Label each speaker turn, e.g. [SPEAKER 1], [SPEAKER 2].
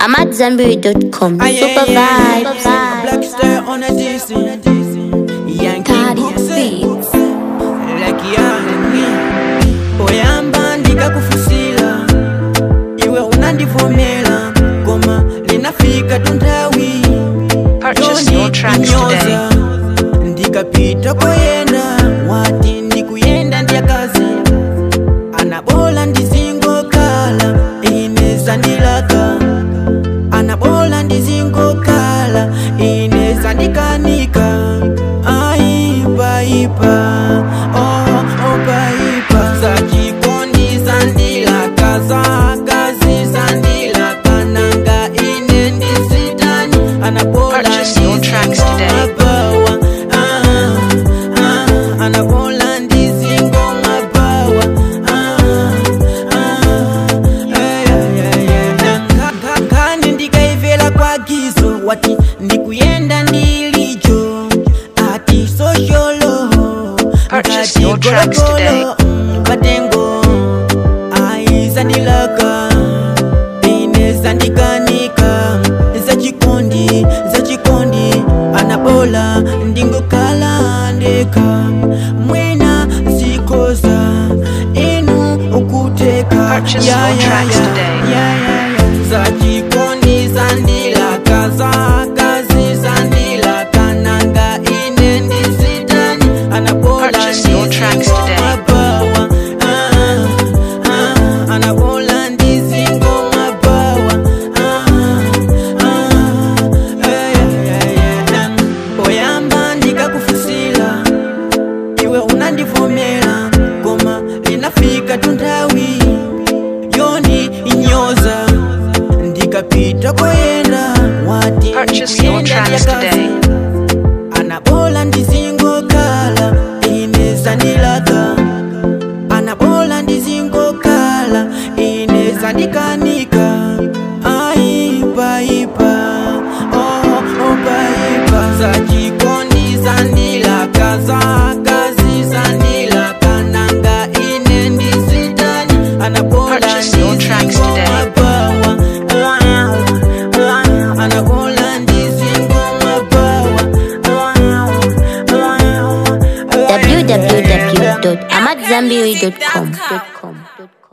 [SPEAKER 1] AmadZanbury.com.
[SPEAKER 2] Ah, yeah,
[SPEAKER 1] Super
[SPEAKER 2] yeah,
[SPEAKER 1] vibes.
[SPEAKER 2] yeah. Black star on a DC. Yankee
[SPEAKER 1] Toddy
[SPEAKER 2] Books.
[SPEAKER 1] Beats.
[SPEAKER 2] Like yani oyamba ndikakufusila iwe unandivomera koma linafika tuntawi
[SPEAKER 3] Purchase your tracks today.
[SPEAKER 2] ndikapita koyenda wati ndikuyenda ndiyakazi anabola ndizingokhala ine ndilaka anabola ndizingokhala ine ndikanika aipaipa oh, opaipa zachikondi zandilaka zakazi zandilaka nanga ine ndizitani anabola
[SPEAKER 3] Purchase your tracks today.
[SPEAKER 2] mabawa ah, ah, anabola ndizingomabawa ah, ah, eh, eh, eh, eh. Ka- ka- kani ndikaivela kwagizo wati ndikuyenda ndilijo ati sosholo
[SPEAKER 3] Purchase your tracks today.
[SPEAKER 2] patengo aizandilaka ine zandikanika zachikondi zachikondi anabola ndingokhala ndeka mwena zikoza inu ukuteka
[SPEAKER 3] Purchase your tracks today.
[SPEAKER 2] zachikondi zandilaka zakazi zandilaka nanga ine ndizitani anabola
[SPEAKER 3] Purchase your tracks today.
[SPEAKER 2] mabawa ah, ah, anabola ndizingomabawa ah, ah, eh, eh, eh. oyamba ndikakufusila iwe unandivomera koma linafika tuntawi yoni inyoza ndikapita koyenda wati
[SPEAKER 3] Purchase your
[SPEAKER 2] ndikuyenda
[SPEAKER 3] tracks
[SPEAKER 2] ndiyakazi.
[SPEAKER 3] today.
[SPEAKER 2] anabola ndizingokhala ine zandilaka anabola ndizingokhala ine zandikanika aipaipa oh, opaipa zachikondi zandilaka zakazi zandilaka nanga ine ndizitani anabola
[SPEAKER 3] Purchase your tracks today.
[SPEAKER 2] ndizingomabawa anabola ndizingomabawa
[SPEAKER 1] www.amadzanbury.com.